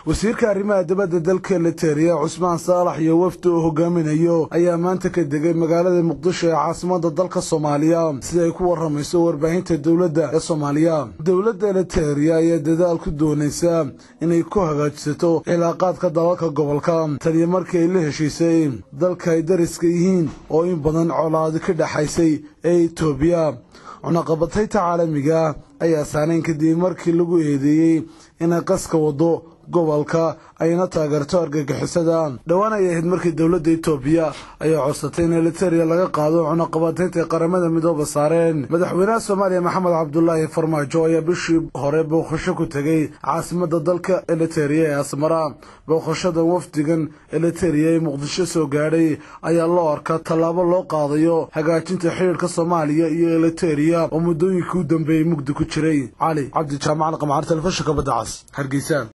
wasiirka arrimaha dibadda dalka eliteria cusmaan saalax iyo wafdi uu hogaaminayo ayaa maanta ka degay magaalada muqdisho ee caasimada dalka soomaaliya sida ay ku waramayso warbaahinta dowladda ee soomaaliya dowladda eliteria ayaa dadaal ku doonaysa inay ku hagaajisato cilaaqaadka dalalka gobolka taniyo markii ay la heshiisay dalka ay dariska yihiin oo in badan colaadi ka dhexaysay ee etoobiya cunaqabatayta caalamiga ayaa saanayn kadib markii lagu eedeeyey inay qaska wado gobolka ayna taageerto argagixisada dhowaan ay ahayd markii dowladda etoobiya ayaa codsatay in eliteria laga qaado cunaqabataynta ay qaramada midooba saareen madaxweynaha soomaaliya maxamed cabdulaahi farmaajo ayaa bishii hore booqasho ku tegey caasimada dalka eliteria ee asmara booqashadan wafdigan eliteria ee muqdisho soo gaadhay ayaa loo arkaa tallaabo loo qaadayo hagaajinta xidhiirka soomaaliya iyo eliteria oo muddooyinkii u dambeeyey mugdi ku jiray cali cabdi jaamacal qamcaar telefishinka badda cas hargeysa